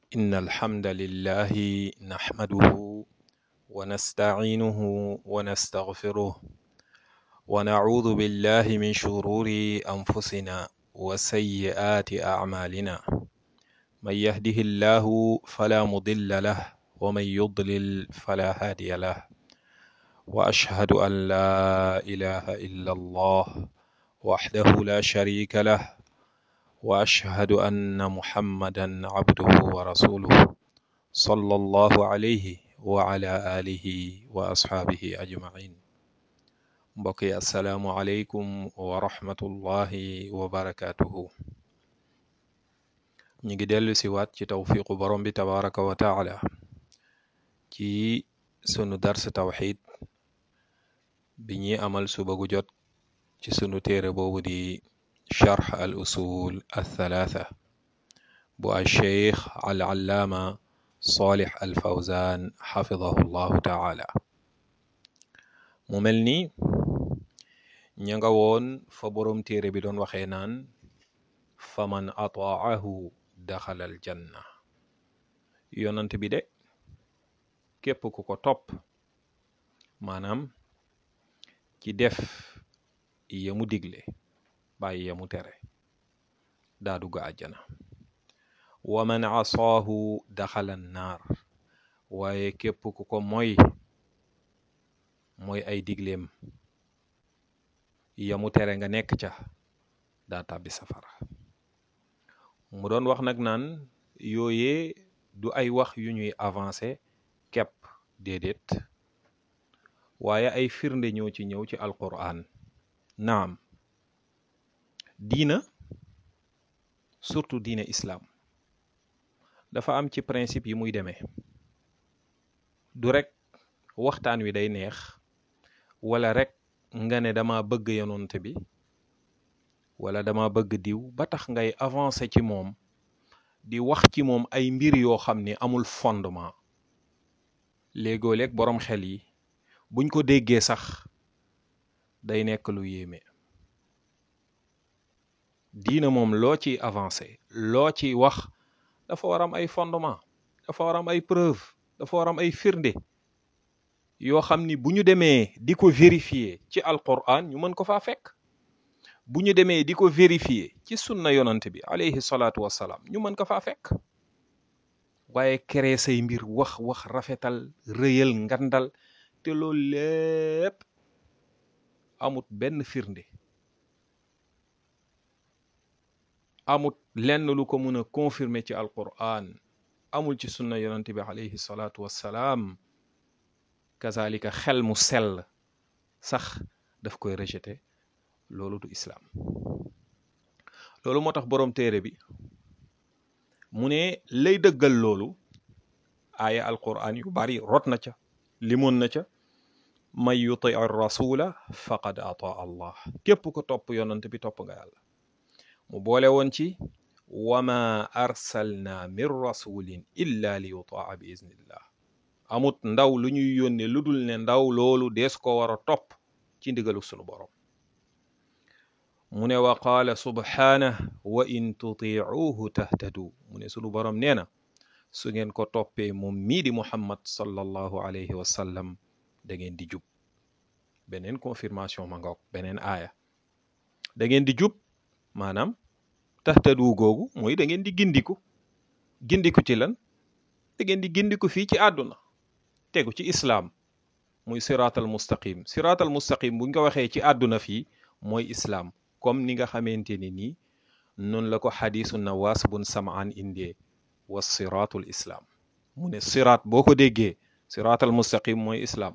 إن الحمد لله نحمده ونستعينه ونستغفره ونعوذ بالله من شرور أنفسنا وسيئات أعمالنا من يهده الله فلا مضل له ومن يضلل فلا هادي له وأشهد أن لا إله إلا الله وحده لا شريك له وأشهد أن محمدا عبده ورسوله صلى الله عليه وعلى آله وأصحابه أجمعين mbokk yi asalaamualeykum wa rahmatullahi wa barakaatuhu ñu ngi dellu si waat ci tawfiqu borom bi tabaraka wa taala ci sunu dars tawxid bi ñuy amal suba gu jot ci sunu téere boobu di charx al usul althalatha bu al cheikh al allaama salih al fawzan xafidahu llahu taala mu mel ni ña nga woon fa boroom téere bi doon waxee naan faman ataahu daxala al janna yonant bi de képp ku ko topp maanaam ci def yamu digle bàyyi yamu tere daa dugg àjjana wa man asaahu daxala naar waaye képp ku ko moy mooy ay digleem yamu tere nga nekk ca daa tàbbi safara mu doon wax nag naan yooyee du ay wax yu ñuy avancé kepp déedéet waaye ay firnde ñoo ci ñëw ci alquran naam diina surtout diina islaam dafa am ci principe yi muy demee du rek waxtaan wi day neex wala rek nga ne dama bëgg yonent bi wala dama bëgg diw ba tax ngay avancer ci moom di wax ci moom ay mbir yoo xam ni amul fondement léegoo-léeg boroom xel yi buñ ko déggee sax day nekk lu yéeme diina moom loo ci avancé loo ci wax dafa war am ay fondement dafa war am ay preuve dafa war am ay firnde yoo xam ni bu ñu demee di ko vérifier ci alquran ñu mën ko faa fekk bu ñu demee di ko vérifier ci sunna yonant bi alayhi salaatu wassalaam ñu mën ko faa fekk waaye créer say mbir wax wax rafetal rëyal ngandal te loolu lépp amut benn firnde amut lenn lu ko mën a confirmer ci alquran amul ci sunna yonante bi alayhi salaatu wassalaam kazalika xel mu sell sax daf koy rejeté loolu du islaam loolu moo tax boroom téere bi mu ne lay dëggal loolu aaya alquran yu bari rot na ca limoon na ca man yuti rasula faqad ataa allah képp ko topp yonante bi topp nga yàlla mu boole woon ci wama arsalna min rasulin illa li yutaa bi iznillah amut ndaw lu ñuy yónne lu dul ne ndaw loolu dees ko war a topp ci ndigalu sunu borom mu ne wa qaala subhaanah wa in tutiuhu tahtadu mu ne sunu borom nee na su ngeen ko toppee moom mii di muhammad sallallahu alayhi wa sallam da ngeen di jub beneen confirmation ma ngoog beneen aaya da ngeen di jub maanaam tahtadu googu mooy da ngeen di gindiku gindiku ci lan da ngeen di gindiku fii ci àdduna tegu ci islaam muy siraatal mustaqim siraatal mustaqim buñ ko waxee ci àdduna fii mooy islaam comme ni nga xamante ni nii noonu la ko xadisu nawaas bun samaan indee wa siraatul islaam mu ne siraat boo ko déggee siraatal mustaqim mooy islaam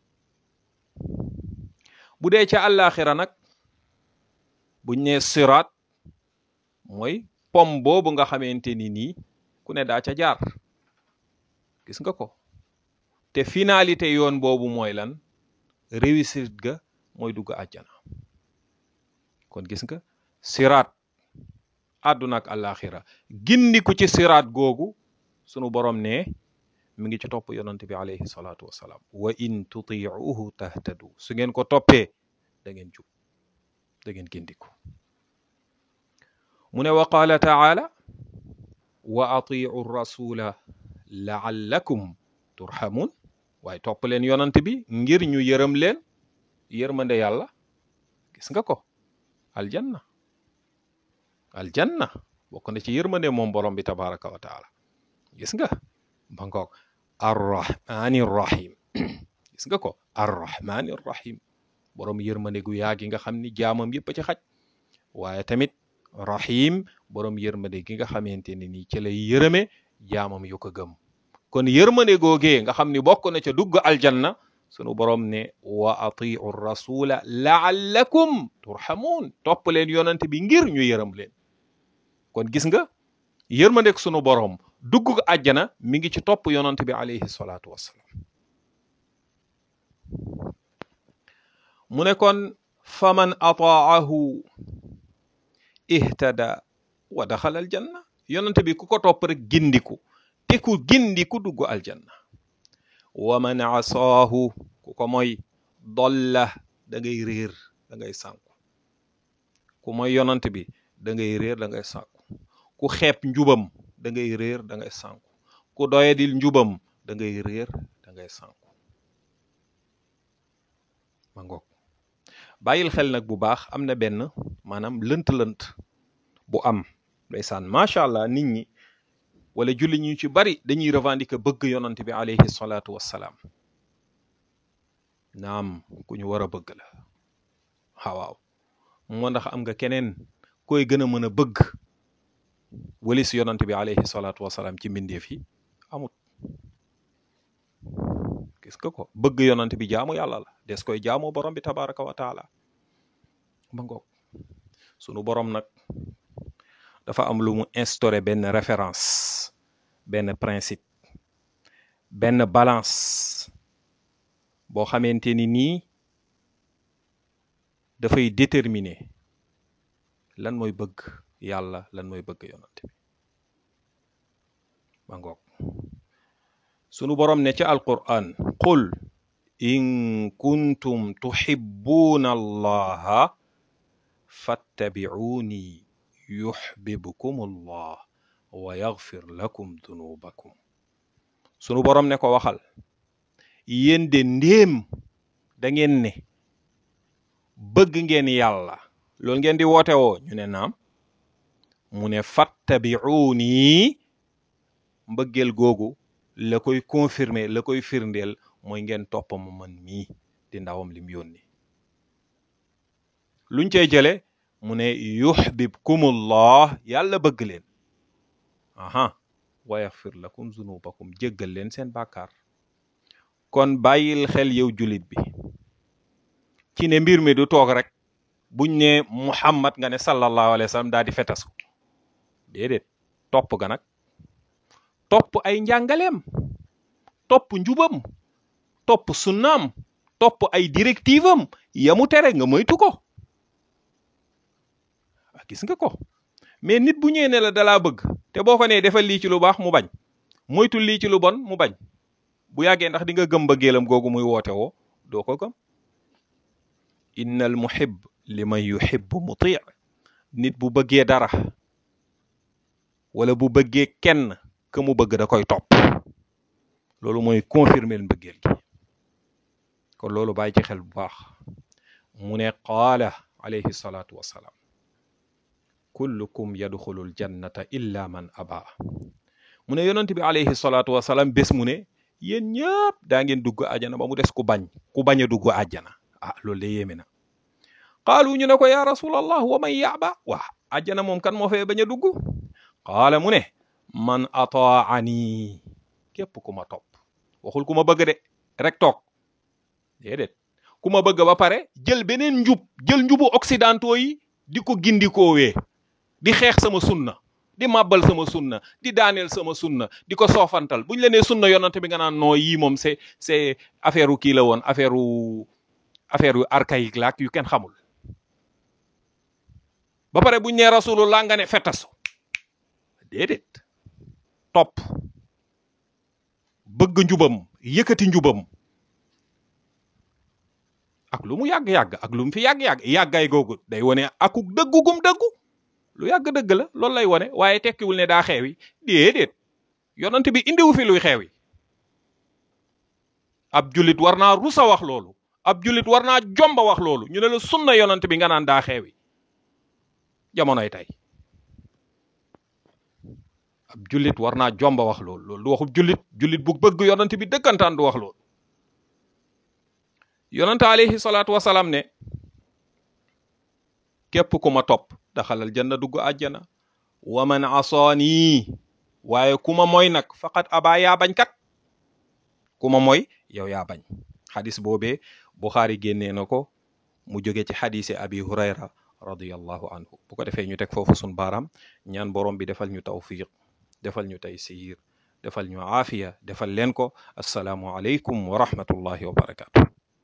bu dee ca àllaaxira nag buñ ne siraat mooy pom boobu nga xamante ni nii ku ne daa ca jaar gis nga ko te finalité yoon boobu mooy lan réussite ga mooy dugg àjjana kon gis nga siraat àdduna ak àllaaxira gindiku ci siraat googu sunu borom ne mi ngi ci topp yonant bi alayhi salaatu wassalaam wa in tutiuhu tahtadu su ngeen ko toppee da ngeen jub da ngeen gindiku mu ne wa qaala taala wa atiu rasula laallakum turhamun waaye topp leen yonant bi ngir ñu yërëm leen yërmande yàlla gis nga ko aljanna aljanna bokk na ci yërmande moom borom bi tabaraka wa taala gis nga ba ngoog arrahmani rahim gis nga ko arrahmani rahim borom yërmande gu yaa gi nga xam ni jaamam yëpp a ci xaj waaye tamit rahim borom yërmande gi nga xamante ne nii ci lay yërëme jaamam yu ko gëm kon yërmande googee nga xam ni bokk na ca dugg aljanna sunu borom ne wa atiu rasula laallakum turhamun topp leen yonante bi ngir ñu yërëm leen kon gis nga yërmandek sunu borom dugg àjjana mi ngi ci topp yonante bi alayhi salaatu wassalaam mu ne kon faman ataahu ihtada wa daxala aljanna yonante bi ku ko topp rek gindiku te ku gindiku dugg aljanna wa man asaahu ku ko mooy dolla da ngay réer da ngay sànku ku mooy yonant bi da ngay réer da ngay sànku ku xeeb njubam da ngay réer da ngay sànku ku doyadil njubam da ngay réer da ngay sànku ma ngoog bàyyil xel nag bu baax am na benn maanaam lënt-lënt bu am ndeysaan macha allah nit ñi wala julli ñu ci bari dañuy revendiquer bëgg yonant bi alayhi salaatu wassalaam naam ku ñu war a bëgg la waaw moo ndax am nga keneen koy gën a mën a bëgg walis yonant bi alayhi salaatu wassalaam ci mbindeef yi amut gis nga ko bëgg yonant bi jaamu yàlla la des koy jaamoo borom bi tabaraka wa taala ba ngoog sunu borom nag dafa am lu mu instauré benn référence benn principe benn balance boo xamante ni nii dafay déterminer lan mooy bëgg yàlla lan mooy bëgg yonante bi ba ngoog sunu borom ne ca alquran qul in kuntum tuhibbuna allaha fattabi'uni yuhbibkum allah wa yaghfir lakum dunubakum sunu borom ne ko waxal yéen de ndéem da ngeen ne bëgg ngeen yàlla loolu ngeen di woote woo ñu ne naam mu ne fattabi'uni mbëggeel googu la koy confirmer la koy firndeel mooy ngeen topp ma man mii di ndawam lim yónni luñ cey jële mu ne yuhbibkumullah yàlla bëgg leen aha wa yaxfir lakum zunubakum jéggal leen seen bàkkaar kon bàyyil xel yow julit bi ci ne mbir mi du toog rek buñ ne muhammad nga ne sallallahu alayhi wa sallam daal di fetasu déedéet topp ga nag topp ay njàngaleem topp njubam topp sunnaam topp ay directive am yamu tere nga moytu ko gis nga ko mais nit bu ñëwee ne la dalaa bëgg te boo ko nee defal lii ci lu baax mu bañ moytul lii ci lu bon mu bañ bu yàggee ndax di nga gëm bëggeelam googu muy woote woo doo ko gëm innal muhib liman yuhibbu muti nit bu bëggee dara wala bu bëggee kenn que mu bëgg da koy topp loolu mooy confirmer mbëggeel gi kon loolu bàyyi ci xel bu baax mu ne qaala alayhi salaatu wassalaam kullukum yadxulul jannata illa man aba mu ne yonent bi alayhi salaatu wasalaam bés mu ne yéen ñëpp daa ngeen dugg àjjana ba mu des ku bañ ku bañ a dugg àjjana ah loolu de yéeme na qaalu ñu ne ko ya rasulallah wa man yaaba waa àjjana moom kan moo fee bañ a dugg qaala mu ne man ataani képp ku ma topp waxul ku ma bëgg de rek toog déedéet ku ma bëgg ba pare jël beneen njub jël njubu occidentaux yi di ko gindikoowee di xeex sama sunna di màbbal sama sunna di daaneel sama sunna di ko soofantal bu ñu la nee sunna yonante bi nga naan noo yii moom c'est c'est affaire u kii la woon affaire u affaire yu archaïque la ak yu kenn xamul ba pare bu ñu nee rasulullah nga ne fetasu déedéet topp bëgg njubam yëkkati njubam ak lu mu yàgg-yàgg ak lu mu fi yàgg-yàgg yàggaay googu day wone akuk dëggu gum dëggu lu yàgg dëgg la loolu lay wone waaye tekkiwul ne daa xeewi déedéet yonent bi indiwu fi luy xeewi ab jullit war naa rusa wax loolu ab jullit war naa jomba wax loolu ñu ne la sunna yonent bi nga naan daa xeewi jamonoy tey ab jullit war naa jomba wax loolu loolu du waxub jullit jullit bu bëgg yonent bi dëkkantaan du wax loolu yonent alayhi salaatu wasalaam ne képp ku ma topp daxalal janna dugg àjjana wa man asaani waaye ku ma mooy nag faqat abaa yaa bañ kat ku ma mooy yow yaa bañ xadis boobee Buxaari génnee na ko mu jóge ci xadisi abi hurayra radiyallahu anhu bu ko defee ñu teg foofu sun baaraam ñaan borom bi defal ñu tawfiq defal ñu taysiir defal ñu aafiya defal leen ko assalaamu aleykum wa rahmatullahi wa barakatuh